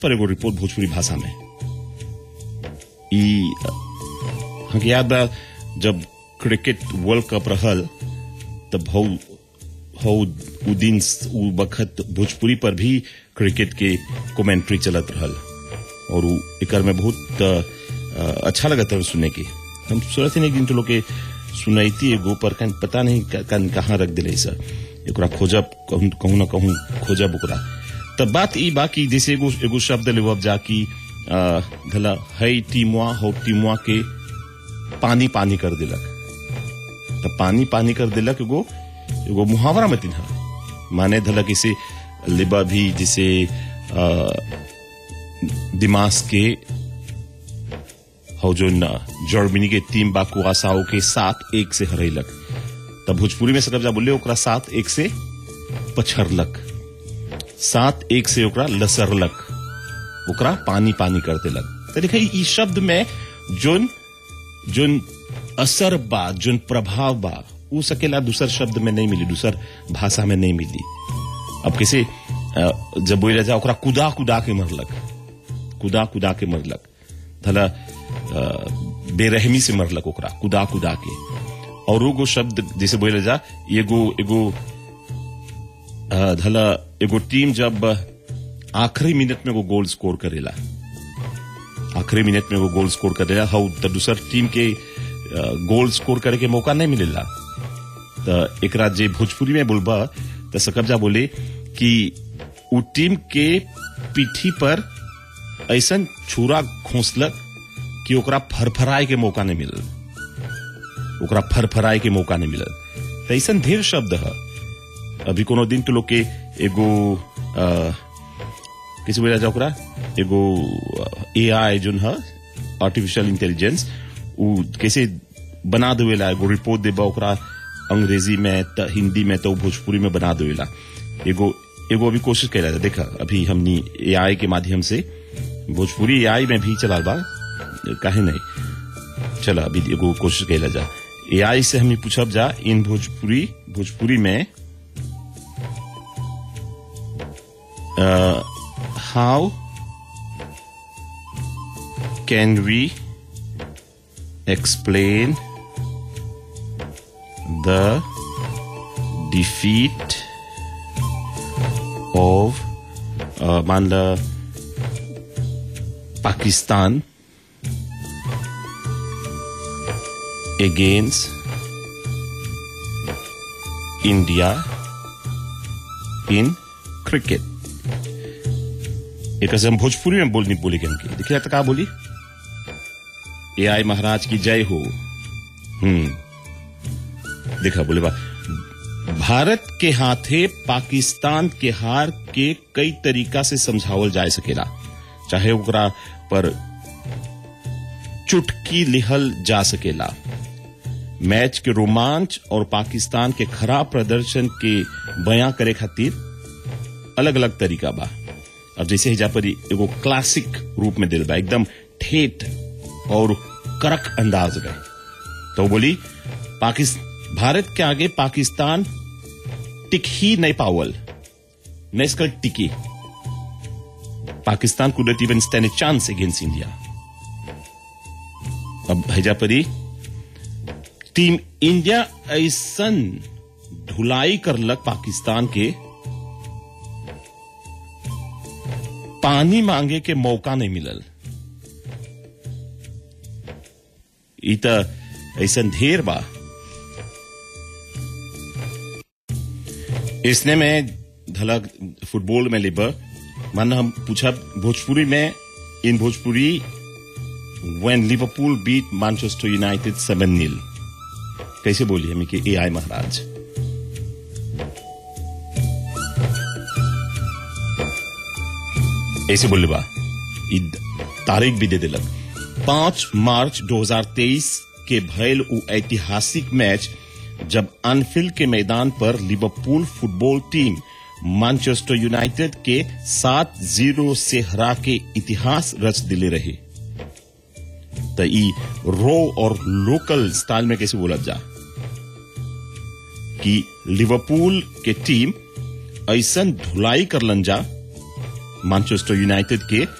पर एगो रिपोर्ट भोजपुरी भाषा में ई हमके याद बा जब क्रिकेट वर्ल्ड कप रहल तब हौ हौ उ दिन उ वक्त भोजपुरी पर भी क्रिकेट के कमेंट्री चलत रहल और उ एकर में बहुत अ, अच्छा लगत रहा सुने के हम सोचते नहीं दिन तो लोग के सुनैती एगो पर कहीं पता नहीं क- कहीं कहाँ रख दिले सर एकरा खोजब कहूं कहूं ना कहूं खोजब ओकरा तब बात ई बा कि जैसे एगो एगो शब्द लेवब जा कि अ, धला है टीमुआ हो टीमुआ के पानी पानी कर दिलक तब पानी पानी कर दिलक एगो एगो मुहावरा में तिन्हा माने धलक इसे लिबा भी जिसे अ, दिमाग के हो जो न जर्मनी के टीम बा कुआसाओ के सात एक से हरैलक तब भोजपुरी में सकब जा बोले ओकरा सात एक से पछरलक सात एक से ओकरा लसरलक ओकरा पानी पानी कर देलक तो देखिए ई शब्द में जोन जोन असर बा जोन प्रभाव बा उ सकेला दूसर शब्द में नहीं मिली दूसर भाषा में नहीं मिली अब कैसे अ, जब बोला जा ओकरा कुदा कुदा के मरलक कुदा कुदा के मरलक धला अ, बेरहमी से मरलक ओकरा कुदा कुदा के और एगो शब्द जैसे बोले जा एगो एगो अ, धला एगो टीम जब आखिरी मिनट में वो गोल स्कोर करेला आखिरी मिनट में वो गोल स्कोर करेला हाउ त दूसर टीम के अ, गोल स्कोर करे के मौका नहीं मिलेला त एकरा जे भोजपुरी में बोलबा त सकबजा बोले कि उ टीम के पीठी पर ऐसन छुरा घोंसलक कि ओकरा फरफराए के मौका नहीं मिलल ओकरा फरफराए के मौका नहीं मिलल त ऐसन ढेर शब्द है अभी कोनो दिन तो लोग के एगो अ, किसी बोला जा ओकरा एगो एआई जोन है आर्टिफिशियल इंटेलिजेंस उ कैसे बना देवेला एगो रिपोर्ट देबा ओकरा अंग्रेजी में त हिंदी में तो भोजपुरी में बना देवेला एगो एगो अभी कोशिश कैला जा देखा अभी हमनी एआई के माध्यम से भोजपुरी एआई में भी चला बा काहे नहीं चला अभी एगो कोशिश कैला जा एआई से हमें पूछब जा इन भोजपुरी भोजपुरी में uh, how can we explain the defeat of uh, मान ला Pakistan against India in cricket एक हम भोजपुरी में बोलनी बोली के हमके देखिए तो कहा बोली ए आई महाराज की जय हो हम्म देखा बोले बा भारत के हाथे पाकिस्तान के हार के कई तरीका से समझावल जा सकेला चाहे ओकरा पर चुटकी लिहल जा सकेला मैच के रोमांच और पाकिस्तान के खराब प्रदर्शन के बयां करे खातिर अलग अलग तरीका बा अब जैसे हिजा पर एगो क्लासिक रूप में दिल बा एकदम ठेठ और करक अंदाज में तो बोली पाकिस्तान भारत के आगे पाकिस्तान टिक ही नहीं पावल न इसका टिकी Pakistan could not even stand a chance against India अब हैजा परी टीम इंडिया ऐसन धुलाई करलक पाकिस्तान के पानी मांगे के मौका नहीं मिलल ई त ऐसन ढेर बा इसने में धलक फुटबॉल में लिबर माना हम पूछा भोजपुरी में in Bhojpuri when Liverpool beat Manchester United seven nil कैसे बोली हमें कि ए आई महाराज ऐसे बोले बा ई तारीख भी दे दिलक पांच मार्च 2023 के भयल उ ऐतिहासिक मैच जब अनफील्ड के मैदान पर Liverpool football team Manchester United के सात जीरो से हरा के इतिहास रच दिले रहे त ई रो और लोकल स्टाइल में कैसे बोला जा कि लिवरपूल के टीम ऐसन धुलाई करलन जा मैनचेस्टर यूनाइटेड के